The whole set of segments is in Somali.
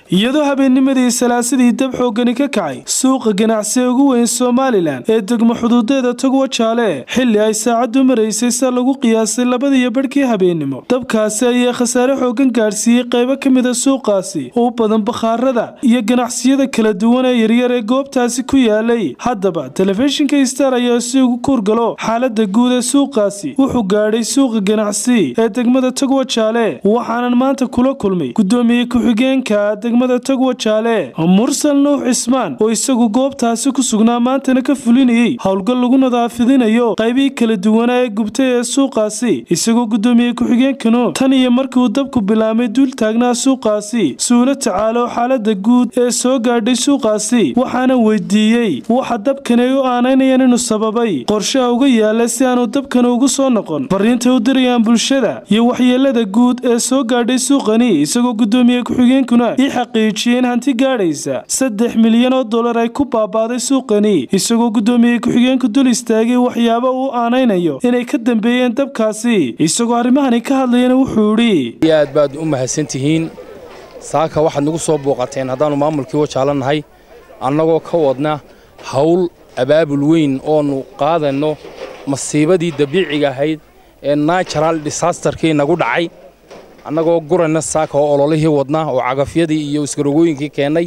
iyadoo habeennimadii salaasadii dab xoogani ka kacay suuqa ganacsiga ugu weyn somalilan ee degmo xuduudeeda togwa jaale xilli ay saacaddu maraysay se lagu qiyaasay labadiyo badhkii habeennimo dabkaasi ayaa khasaare xoogan gaadhsiiyey qaybo ka mida suuqaasi oo u badan bakhaarada iyo ganacsiyada kala duwan ee yaryar ee goobtaasi ku yaalay haddaba telefishinka star ayaa si ugu kuurgalo xaalada guud ee suuqaasi wuxuu gaadhay suuqa ganacsi ee degmada togwa jaale waxaanan maanta kula kulmay gudoomiye ku-xigeenka degmada togwa jaale mursal nuux cismaan oo isagu goobtaasi ku sugnaa maantana ka fulinayey howlgal lagu nadaafidinayo qaybihii kala duwanaa ee gubtay ee suuqaasi isagoo gudoomiye ku-xigeenkanu tan iyo markii uu dabku bilaabmay duul taagnaa suuqaasi suula tacaalo xaalada guud ee soo gaadhay suuqaasi waxaana weydiiyey waxa dabkani ay u aanaynayaan inuu sababay qorshaha uga yaala si aanu dabkani ugu soo noqon fariintay u dirayaan bulshada iyo waxyeelada guud ee soo gaadhay suuqani isagoo gudoomiye ku-xigeenkuna ii xaqiijiyey in hanti gaadhaysa saddex milyan oo dollar ay ku baabaaday suuqani isagoo gudoomiye ku-xigeenku dul istaagay waxyaabo uu aanaynayo inay ka dambeeyeen dabkaasi isagoo arrimahani ka hadlayana wuxuu idhi aad baad u mahadsantihiin saaka waxaad nagu soo booqateen haddaannu maamulkii wajaalannahay annagoo ka wadna hawl abaabul weyn oonu qaadanno masiibadii dabiiciga ahayd ee natural disaasterkii nagu dhacay annagoo gurayna saaka oo ololihii wadna oo cagafyadii iyo iskarogooyinkii keennay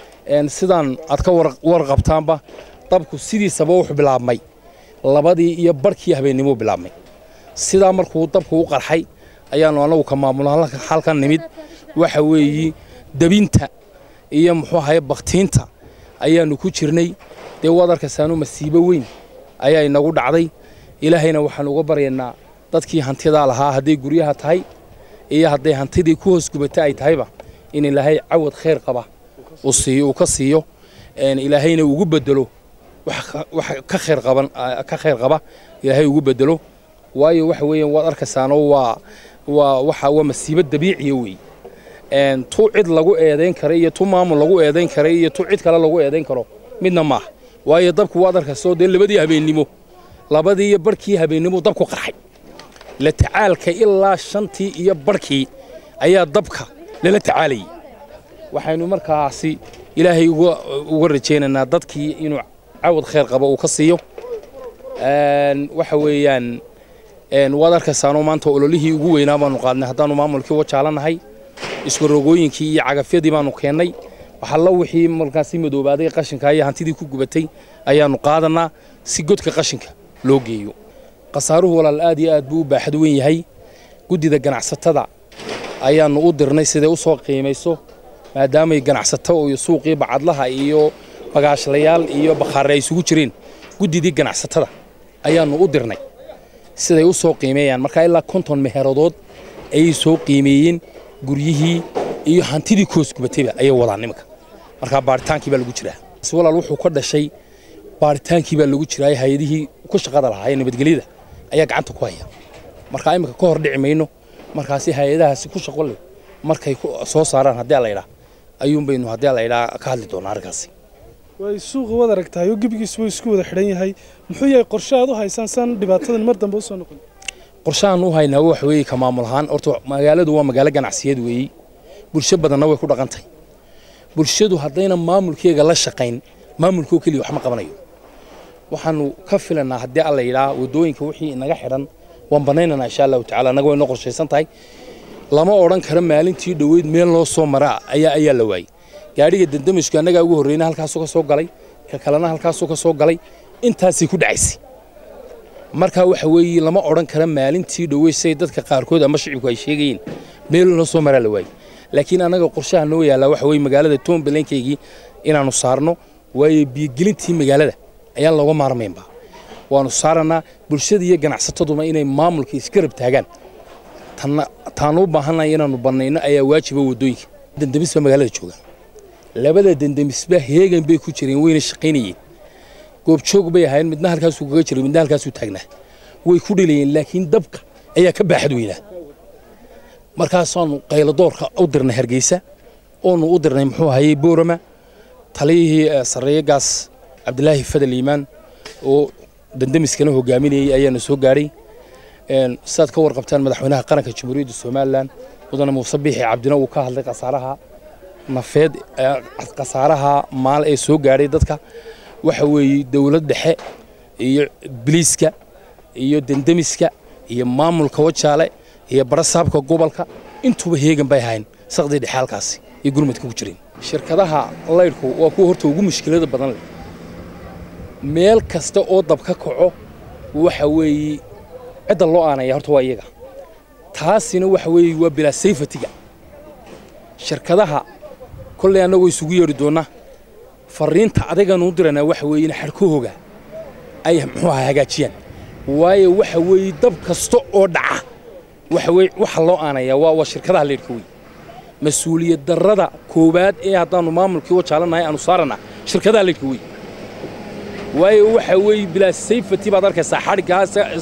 sidaan aad ka warqabtaanba dabku sidiisaba wuxuu bilaabmay labadii iyo barhkii habeennimuu bilaabmay sidaa markuu dabku u qarxay ayaannu annagu ka maamulno halkan nimid waxa weeyi debinta iyo muxuu ahaye bakhtiinta ayaannu ku jirnay dee waad arkaysaanu masiibo weyn ayaa inagu dhacday ilaahayna waxaannu uga baryaynaa dadkii hantidaa lahaa hadday guryaha tahay iyo hadday hantidii ku hoos gubata ay tahayba in ilaahay cawad khayr qaba uu ka siiyo ilaahayna ugu bedelo wax ka khayr qaba ilaahay ugu bedelo waayo waxa weeyaan waad arkaysaano waa waa waxa waa masiibo dabiiciya weey tu cid lagu eedayn kara iyo tu maamul lagu eedayn kara iyo tu cid kale lagu eedayn karo midna maaha waayo dabku waad arkayso dee labadii habeennimo labadii iyo barhkii habeennimo dabku qarxay la tacaalka ilaa shantii iyo barhkii ayaa dabka lala tacaalayay waxaynu markaasi ilaahay uga rajaynaynaa dadkii inuu cawad khayr qabo uu ka siiyo waxa weeyaan waad arkaysaanoo maanta ololihii ugu weynaa baanu qaadnay haddaannu maamulkii wajaalanahay iskarogooyinkii iyo cagafyadii baanu keennay waxalla wixii markaasi madoobaaday qashinka iyo hantidii ku gubatay ayaannu qaadannaa si godka qashinka loo geeyo khasaaruhu walaal aad iyo aad buu u baaxad weyn yahay guddida ganacsatada ayaannu u dirnay siday u soo qiimayso maadaamay ganacsato iyo suuqii bacadlaha iyo bagaashlayaal iyo bakhaare ay isugu jireen guddidii ganacsatada ayaannu u dirnay siday u soo qiimeeyaan markaa ilaa konton meheradood ayay soo qiimeeyeen guryihii iyo hantidii koos gubatayba ayay wadaan nimanka markaa baaritaankii baa lagu jiraa walaal wuxuu ka dhashay baaritaankii baa lagu jiraa hay-adihii ku shaqada lahaa ee nabadgelyada ayaa gacanta ku haya markaa iminka ka hor dhici mayno markaasi hay-adahaasi ku shaqo leh markay soo saaraan haddii la idhaa ayuun baynu haddii la idhaa ka hadli doonaa arrinkaasi way suuqa wad aragtahay oo gebigiisu wuu isku wada xidhan yahay muxuu yahay qorshe aad u haysaan san dhibaatadan mar dambe u soo noqon qorshahaan u haynaa wax weeye ka maamul ahaan horta magaaladu waa magaalo ganacsiyad weeye bulsho badanna way ku dhaqantahay bulshadu haddayna maamulkeega la shaqayn maamulkoo keliya wax ma qabanayo waxaanu ka filanaa haddii alla yidhaa waddooyinka wixii inaga xidhan waan bannaynanaa insha allahu tacala annaga way noo qorshaysan tahay lama odhan karo maalintii dhoweyd meel loo soo maraa ayaa ayaa la waayey gaadhiga dandamisku annagaa ugu horreyna halkaasuu ka soo galay ka kalena halkaasuu ka soo galay intaasay ku dhacaysay markaa waxa weeye lama odhan karo maalintii dhoweyd say dadka qaarkood ama shicibku ay sheegayeen meel loo soo maraa la waayey laakiin annaga qorshaha noo yaallaa waxa weye magaalada toombalenkeygii inaannu saarno waayo biyogelintii magaalada ayaan looga maarmaynba waannu saarannaa bulshada iyo ganacsataduna inay maamulka isgarab taagaan taannu u baahannahay inaannu bannayno ayaa waajiba waddooyinka dandamis baa magaalada jooga labada dandamisba heegan bay ku jireen wayna shaqaynayeen goobjoog bay ahaayeen midna halkaasuu kaga jiray midna halkaasuu taagnaa way ku dhilayeen laakiin dabka ayaa ka baaxad weynaa markaasaannu qayladoorka u dirnay hargeysa oonu u dirnay muxuu ahayey boorama taliyihii sarreeyagaas cabdilaahi fadal iimaan oo dandamiskana hogaaminayey ayaana soo gaadhay sidaad ka warqabtaan madaxweynaha qaranka jamhuuriyadda somalilan mudane muuse biixi cabdina uu ka hadlay khasaaraha nafeed khasaaraha maal ee soo gaadhay dadka waxa weeye dowlad dhexe iyo biliiska iyo dendemiska iyo maamulka wajaale iyo barasaabka gobolka intuuba heegan bay ahayn saqdii dhexe halkaasi iyo gurmadka ku jireen shirkadaha laydhku waa kuwa horta ugu mushkilada badan leh meel kasta oo dab ka kaco waxa weeye cidda loo aanaya horta waa iyaga taasina waxa weeye waa bilaa sayfatiga shirkadaha kolley annagoo isugu yeedhi doonna farriinta adaganuu diranaa waxa weeye in xadhkahooga ay muxuu aha hagaajiyaan waayo waxa weeye dab kasta oo dhaca waxa weye waxa loo aanayaa waa waa shirkadaha leedhka wey mas-uuliyad darrada koowaad ee haddaannu maamulkii wajaalanahay aanu saarana shirkadaha leedhka wey waayo waxa weeye bilaa sayfati baad arkaysaa xadhiggaa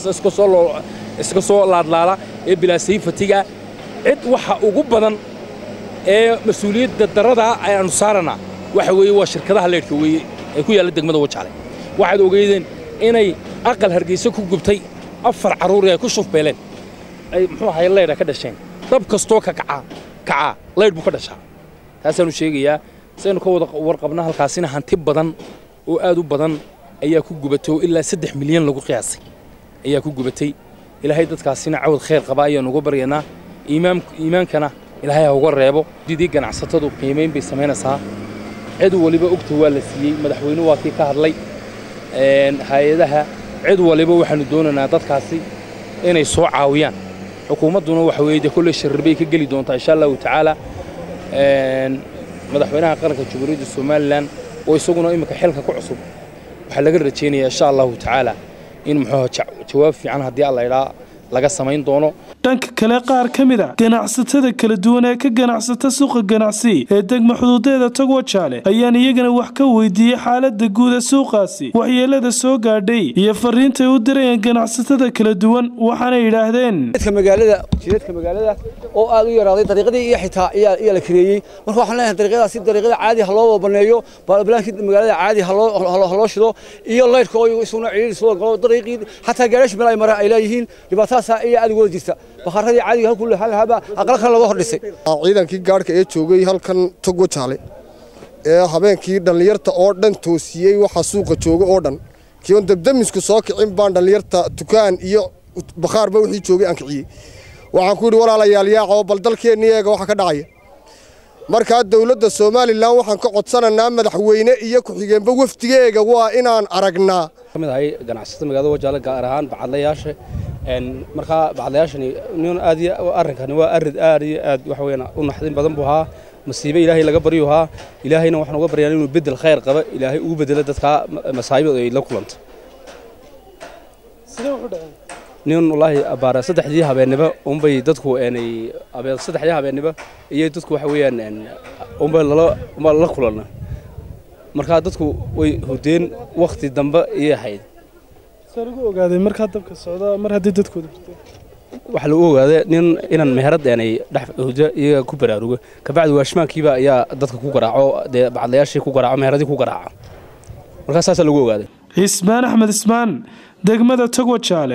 iska soo laadlaala ee bilaa sayfatiga cid waxa ugu badan ee mas-uuliyadda darradaa ayaannu saarana waxa weeye waa shirkadaha leedhka weeye ee ku yaalla degmada wajaale waxaad ogeydeen inay aqal hargeysa ku gubtay afar carruuri ay ku shufbeeleen ay muxuu ahay leydha ka dhasheen dab kastoo ka kacaa kacaa leydh buu ka dhashaa taasaannu sheegayaa saynu ka wada warqabna halkaasina hanti badan oo aad u badan ayaa ku gubatay oo ilaa saddex milyan lagu qiyaasay ayaa ku gubatay ilaahay dadkaasina cawad khayr qaba ayaannu uga baryaynaa iimaankana ilaahay ha uga reebo didii ganacsatadu qiimayn bay samaynaysaa cid waliba ogta waa la siiyey madaxweyne waa kii ka hadlay hay-adaha cid waliba waxaannu doonaynaa dadkaasi inay soo caawiyaan xukuumadduna waxa weeye dee kolley sharribay ka geli doontaa insha allahu tacaala madaxweynaha qaranka jamhuuriyadda somalilan oo isaguna imminka xilka ku cusub waxaa laga rajaynayaa insha allahu tacaala in muxuu jawaab fiican haddii alla idhaa laga samayn doono dhanka kale qaar ka mid a ganacsatada kala duwan ee ka ganacsata suuqa ganacsi ee degma xuduudeeda togwajaale ayaan iyagana wax ka weydiiyey xaalada guud ee suuqaasi waxyeelada soo gaadhay iyo fariintay u dirayeen ganacsatada kala duwan waxaana yidhaahdeen jidadka magaalada oo aad u yaraaday dariiqadii iyo xitaa ayaa la kareeyey marka waxaan leenahay dariiqadaasi dariiqada caadi ha loo baneeyo balaankii magaalada caadi ha loo shido iyo laydhka oo isuna ciidii soo galo dariiqii xataa gaarash meel ay mara ay leeyihiin dhibaatadaas ayaa aad uga jirta bakharadii caadiga halkuu halhaba aqal kale laga hordhisay ciidankii gaadhka ee joogay halkan togwa jaale ee habeenkii dhallinyarta oo dhan toosiyey waxa suuqa jooga oo dhan kiion dabdamisku soo kicin baan dhallinyarta dukaan iyo bakhaarba wixii joogay aan kiciyey waxaan ku yidhi walaalayaal yaaqoo bal dalkeennii eega waxa ka dhacaya markaa dowladda somalilan waxaan ka codsanaynaa madaxweyne iyo ku-xigeenba wafdigeega waa inaan aragnaa kamid ahay ganacsatada magaalada wajaale gaar ahaan bacadlayaasha markaa bacadlayaashani nin aad iyo arrinkani waa arid aad iyo aad waxa weeyaan u naxdin badan buu ahaa masiibe ilaahay laga baryu ahaa ilaahayna waxaan uga baryaa inuu bedel khayr qaba ilaahay ugu bedelo dadka masaayibada ay la kulanta nin wallaahi abaara saddexdii habeennimo unbay dadku eenay saddexdii habeennimo iyo dadku waxa weeyaan unbay lala unba la kulana markaa dadku way hurdeen wakhti dambe iyay ahayd saa lagu ogaaday markaa dabka socda mar haddii dadkooda waxaa lagu ogaaday nin inaan meherad eenay dhex hurdo iyaga ku baraarugo kabacdi waashmaankiiba ayaa dadka ku garaaco dee bacadlayaashii ku garaaco meheradii ku garaaca markaa saasaa lagu ogaaday cismaan axmed ismaan degmada togwa jaale